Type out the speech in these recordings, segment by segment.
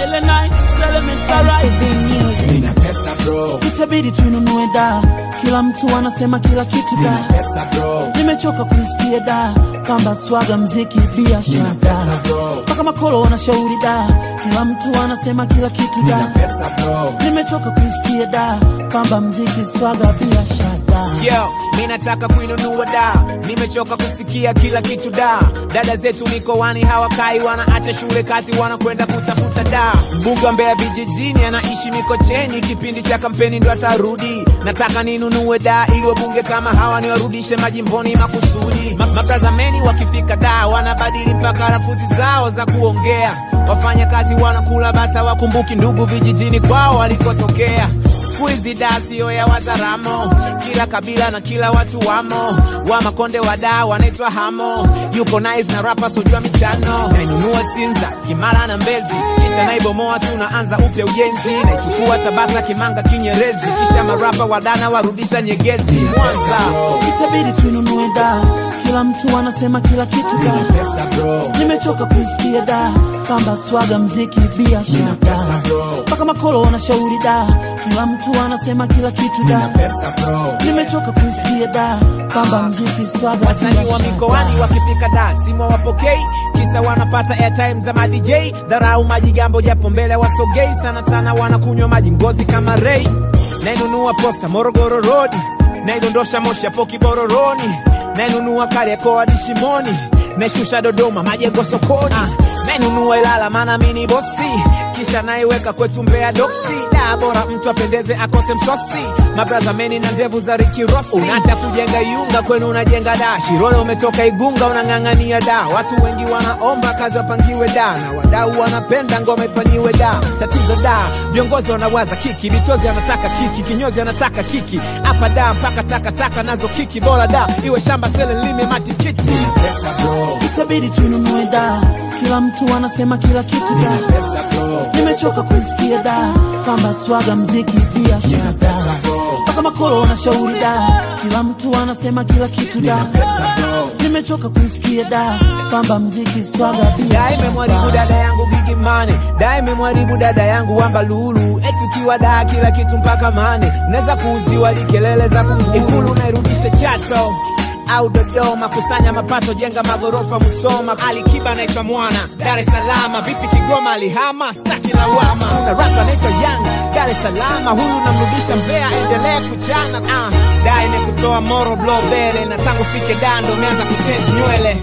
ile night elementary MCB Music. Nina pesa bro, itabidi tununue da kila mtu anasema kila kitu nina da pesa bro, nimechoka kuisikia da kamba swaga mziki nina biashara pesa bro, mpaka makolo wanashauri da kila mtu anasema kila kitu nina da pesa bro. nimechoka kuisikia da kwamba mziki swaga biashara Yo, mi nataka kuinunua da, nimechoka kusikia kila kitu da. Dada zetu mikoani hawakai, wanaacha shule, kazi wanakwenda kutafuta da. Mbunge wa Mbeya vijijini anaishi Mikocheni, kipindi cha kampeni ndo atarudi. Nataka ninunue da ili wabunge kama hawa niwarudishe majimboni makusudi. Ma mabrazameni wakifika da wanabadili mpaka lafudhi zao za kuongea. Wafanya kazi wanakula bata, wakumbuki ndugu vijijini kwao walikotokea. Siku hizi da sio ya Wazaramo, kila kabila na kila watu wamo. Wa Makonde wa da wanaitwa hamo, yupo nice na rapa sojua michano. Nainunua Sinza, Kimara na Mbezi, kisha naibomoa, tunaanza upya ujenzi. Naichukua Tabata, Kimanga, Kinyerezi, kisha marapa wadana warudisha Nyegezi. Mwanza itabidi tuinunue da kila mtu anasema kila kitu da Pesa bro, nimechoka kuisikia da kwamba swaga mziki biashara pesa bro, mpaka makolo wanashauri da kila mtu anasema kila kitu nina da pesa bro, nimechoka kuisikia da kwamba mziki swaga wasanii wa biashara. mikoani wakifika da simu wapokei, kisa wanapata airtime za ma DJ. Dharau majigambo japo mbele wasogei, sana sana wanakunywa maji ngozi kama Ray. Nainunua posta Morogoro Road, naidondosha Moshi hapo Kibororoni, nainunua Kariakoo hadi Shimoni, naishusha Dodoma majengo sokoni, nainunua Ilala maana mimi ni bosi kisha naiweka kwetu Mbeya doksi da bora mtu apendeze akose msosi mabraza meni na ndevu za Ricky Ross unaacha kujenga Iunga kwenu unajenga da Shirole umetoka Igunga unang'ang'ania da watu wengi wanaomba kazi wapangiwe da na wadau wanapenda ngoma ifanyiwe da tatizo da viongozi wanawaza kiki vitozi anataka kiki kinyozi anataka kiki hapa da mpaka takataka nazo kiki bora da iwe shamba sele lime matikiti pesa bro, itabidi tuinunue da kila mtu anasema kila kitu da pesa bro, nimechoka kuisikia da kwamba swaga mziki biashara da mpaka makolo wanashauri da kila mtu anasema kila kitu da pesa bro, nimechoka kuisikia da kwamba mziki swaga da imemwaribu biashara dada yangu gigimane da imemwaribu dada yangu wamba lulu eti ukiwa da kila kitu mpaka mane unaweza kuuziwa likelele za kungu ikulu nairudishe chato au Dodoma, kusanya mapato, jenga magorofa Musoma. Ali Kiba naitwa mwana Dar es Salaam, vipi Kigoma alihama, staki lawama. Na rapa naitwa Young Dar es Salaam, huyu namrudisha Mbeya, endelea kuchana. Ah, da imekutoa moro blow bele, na tangu fike dando umeanza kuchange nywele.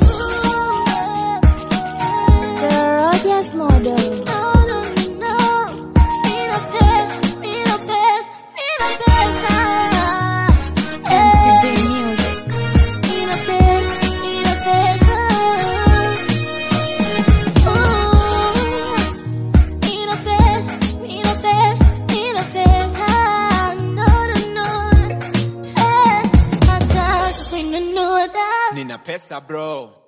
The Rogers Model. MCB Music. Nina pesa bro.